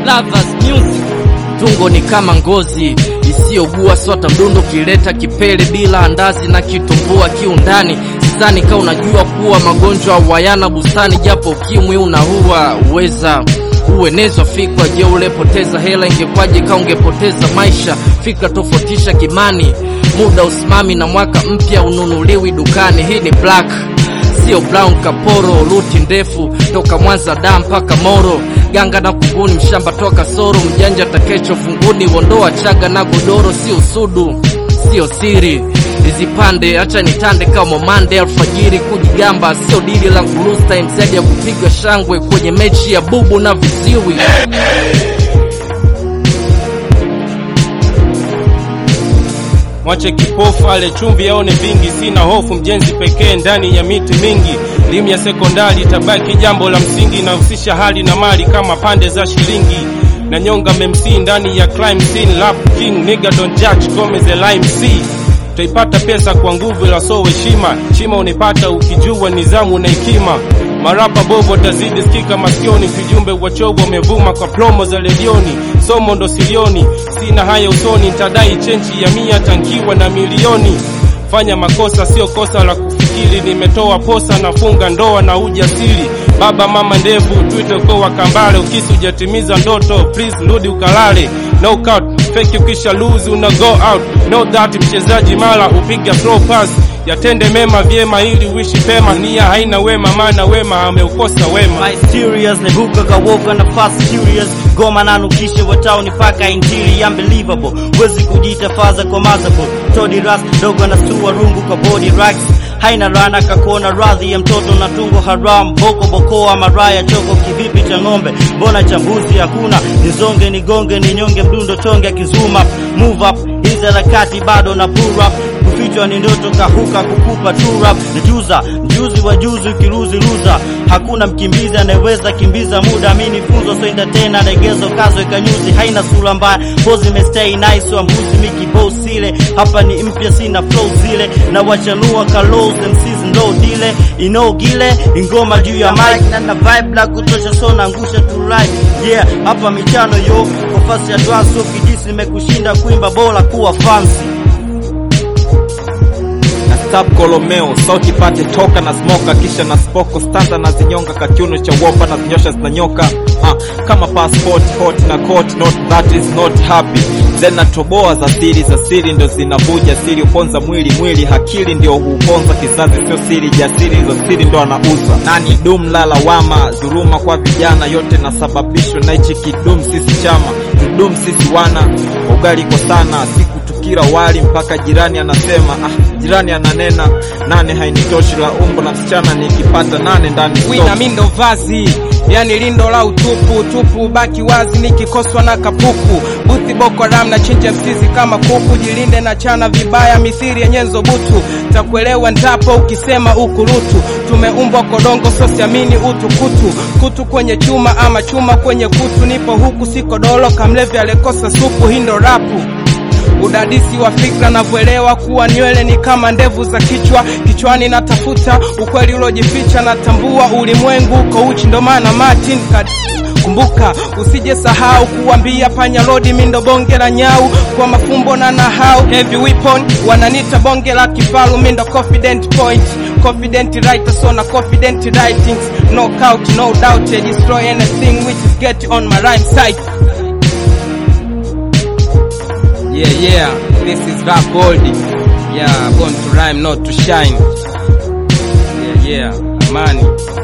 Lovers Music. Tungo ni kama ngozi isiyogua sota mdundo, kileta kipele bila andazi na kitumbua kiundani. Sidhani ka unajua kuwa magonjwa wayana bustani, japo ukimwi unaua uweza uenezwa fikra. Je, ulepoteza hela ingekwaje ka ungepoteza maisha? Fikra tofautisha kimani, muda usimami na mwaka mpya ununuliwi dukani. Hii ni black sio brown kaporo, ruti ndefu toka Mwanza da mpaka Moro, ganga na kunguni, mshamba toka Soro, mjanja takecho funguni, wondoa chaga na godoro, sio sudu, sio siri izipande acha nitande kama mande alfajiri, kujigamba sio dili la ngurusta, mzadi ya kupigwa shangwe kwenye mechi ya bubu na viziwi. Mwache kipofu ale chumvi aone vingi, sina hofu mjenzi pekee ndani ya miti mingi. Elimu ya sekondari itabaki jambo la msingi, inahusisha hali na mali kama pande za shilingi na nyonga memsi ndani ya crime scene. Rap king nigga don't judge Gomez the lime C utaipata pesa kwa nguvu la so heshima shima unipata ukijua nizamu na hekima marapa bovu watazidi sikika masikioni vijumbe wachovu wamevuma kwa promo za redioni somo ndo silioni sina haya usoni ntadai chenchi ya mia tankiwa na milioni fanya makosa sio kosa la kufikiri nimetoa posa nafunga ndoa na ujasiri baba mama ndevu twite uko wa kambale ukisi ujatimiza ndoto please rudi ukalale knockout fake ukisha lose una go out know that mchezaji mara upiga throw pass yatende mema vyema ili uishi pema nia haina wema maana wema ameukosa wema My serious nebuka kawoka na fast serious goma nanukishe wataoni paka injili unbelievable wezi kujiita faza kwa mazable todi ras dogo na stua rungu kwa body racks haina rana kakona radhi ya mtoto na tungo haram boko bokoa maraya choko kivipi cha ng'ombe mbona chambuzi hakuna nizonge nigonge ninyonge mdundo chonge akizuma move up hizi harakati bado na pull up kufichwa ni ndoto kahuka kukupa turap nijuza mjuzi wa juzi ukiruzi luza hakuna mkimbizi anayeweza kimbiza muda mi nifunzo so entertain legezo kazo ikanyuzi haina sura mbaya pozi imestay nice wa mbuzi mikibosile hapa ni mpya sina flow zile na wachanua kalos MCs ndo dile inogile ingoma juu ya mic na na vibe la kutosha so naangusha tu right yeah hapa michano yo kwa fasi ya dwanso kijisi nimekushinda kuimba bora kuwa fancy na stab kolomeo sauti pate toka na smoka kisha na spoko stanza na zinyonga kakiuno cha wopa na zinyosha zinanyoka ah, kama passport hot na court not that is not happy then natoboa za siri za siri ndo zinavuja siri uponza mwili mwili hakili ndio huponza kizazi sio siri jasiri za siri ndo anauza nani dum la lawama dhuruma kwa vijana yote nasababishwa na hichi kidum sisi chama tudum sisi wana ugali kwa sana siku tukila wali mpaka jirani anasema ah, jirani ananena nane hainitoshi la umbo la msichana nikipata nane ndani wina stop. mindo vazi yani lindo la utupu tupu baki wazi nikikoswa na kapuku buthi boko ram na chinja msizi kama kuku jilinde na chana vibaya mithiri ya nyenzo butu takuelewa ndapo ukisema ukurutu tumeumbwa kodongo sosiamini utu kutu kutu kwenye chuma ama chuma kwenye kutu nipo huku siko dolo kamlevi alekosa supu hindo rapu udadisi wa fikra navyoelewa kuwa nywele ni kama ndevu za kichwa kichwani natafuta ukweli ulojificha natambua ulimwengu uko uchi ndo maana martin kad kumbuka usije sahau kuambia panya lodi mindo bonge la nyau kwa mafumbo na nahau heavy weapon wananita bonge la kifalu mindo confident point confident writer so na confident writings knockout no doubt I destroy anything which is get on my rhyme site Yeah, yeah, this is Rap Gold. Yeah, born to rhyme, not to shine. Yeah, yeah, Amani.